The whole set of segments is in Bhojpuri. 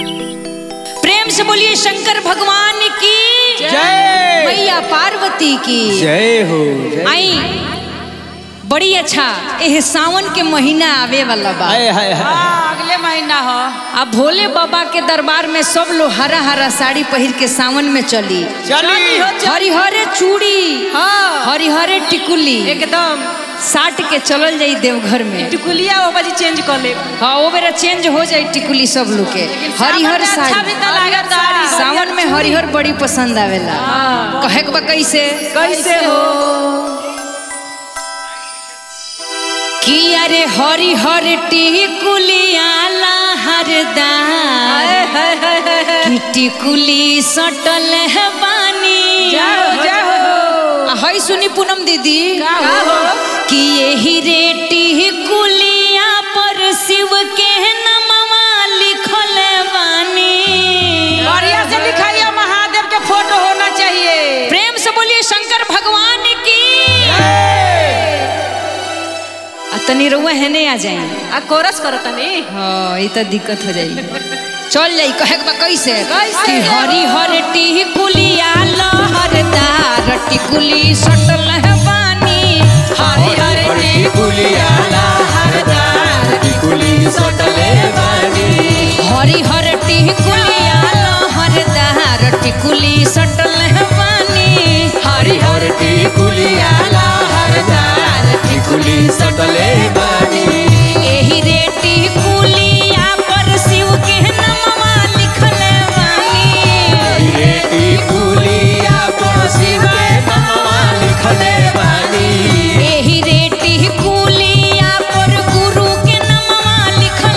प्रेम से बोलिए शंकर भगवान की जय मैया पार्वती की जय हो जय आई बड़ी अच्छा एह सावन के महीना आवे वाला बा हाय हाय हाय हाँ, अगले महीना हो अब भोले बाबा के दरबार में सब लोग हरा हरा साड़ी पहिर के सावन में चली चली हरिहरे चूड़ी हाँ हरिहरे टिकुली एकदम साट के चलल जाई देवघर में टिकुलिया वो बाजी चेंज कर ले हाँ वो बेरा चेंज हो जाई टिकुली सब लोग के हरिहर सावन में अच्छा साड़ी भी तो लागता सावन में हरिहर बड़ी पसंद आवेला कहे के बा कैसे कैसे हो कि अरे हरिहर टिकुलिया हरदार कि टिकुली सटल है बानी जाओ जाओ आ, हई सुनी पूनम दीदी का हो? कि यही रे टिकुलिया पर शिव के नमवा लिखल बानी बढ़िया से लिखाइए महादेव के फोटो होना चाहिए प्रेम से बोलिए शंकर भगवान की आ तनी रउआ हेने आ जाई आ कोरस करो तनी हाँ ये तो दिक्कत हो जाई चल जाई कहे के बा कैसे कैसे? कि हरी हर टिकुलिया लहरदार टिकुली सटल है बानी हरी हर टिकुलिया लहरदार टिकुली सटले बानी हरी हर टिकुलिया लहरदार टिकुली सटल है बानी हरि हर टिकुलिया लहरदार टिकुली सटले बानी एही रे टिकुलिया पर शिव के नमवा लिखल बानी रे टिकुलिया पर शिव के नामवा लिखले बानी एही रे टिकुलिया पर गुरु के नमवा लिखल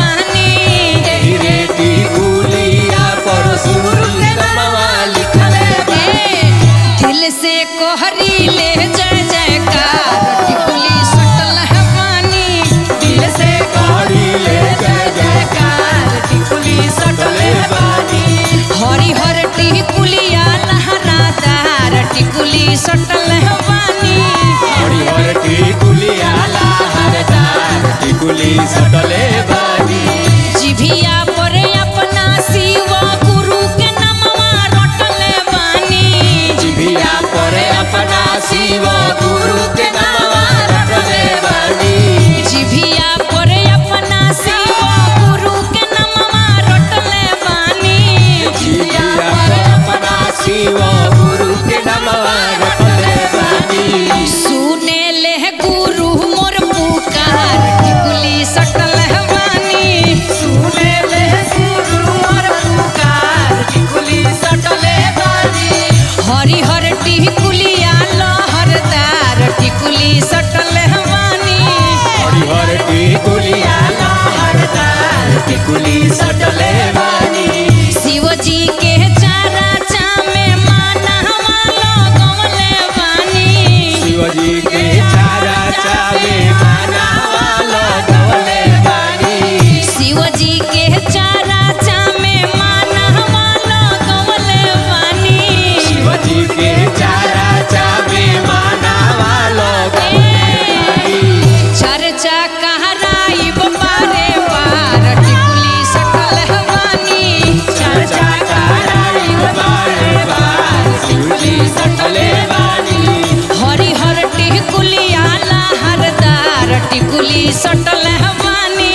बानी रे टिकुलिया पर शिव के नामवा लिखले बानी दिल से कोहरी ले जय जयकार टिकुली सटल है पानी दिल से करी ले जय जयकार टिकुली सटले बानी हरी हर टिकुलिया लहरादार टिकुली सटल है पानी हरि हर टिकुलिया लहरदार टिकुली सटले बानी जिभिया पर अपना शिव गुरु के नमवा रटल बानी जिभिया पर अपना शिव गुरु के नामवा रटले बानी जिभिया पर अपना शिव गुरु के नमवा रटल बानी जिभिया पर अपना शिव गुरु के नामवा रटले बानी सुने ले गुरु मोर पुकार टिकुली सटल है बानी सुने ले गुरु और पुकार टिकुली सटले बानी हरी हर टिकुलिया लहरदार टिकुली सटल है बानी हरि हर टिकुलिया लहरदार टिकुली सटले बानी शिव जी के चारा चामे माना लगवले बानी शिवजी के चारा चावे मानावा लगवले बानी शिव जी के चारा चामे माना लगवले बानी शिवजी के चारा चावे मानावा लगवले बानी चर्चा कहराई बारे पार टिकुली सटल हवानी चर्चा कराई बारे बार शिवजी सटले बानी हरि हर टिकुलिया लहरदार टिकुली सटल हवानी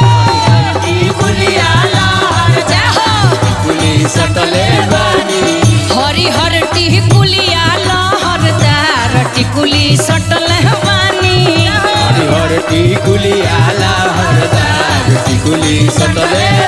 टिकुलिया लहरदार टिकुली सटले बानी हरि हर टिकुलिया लहरदार टिकुली सटल हवानी हरि हर टिकुलिया लहरदार टिकुली सटले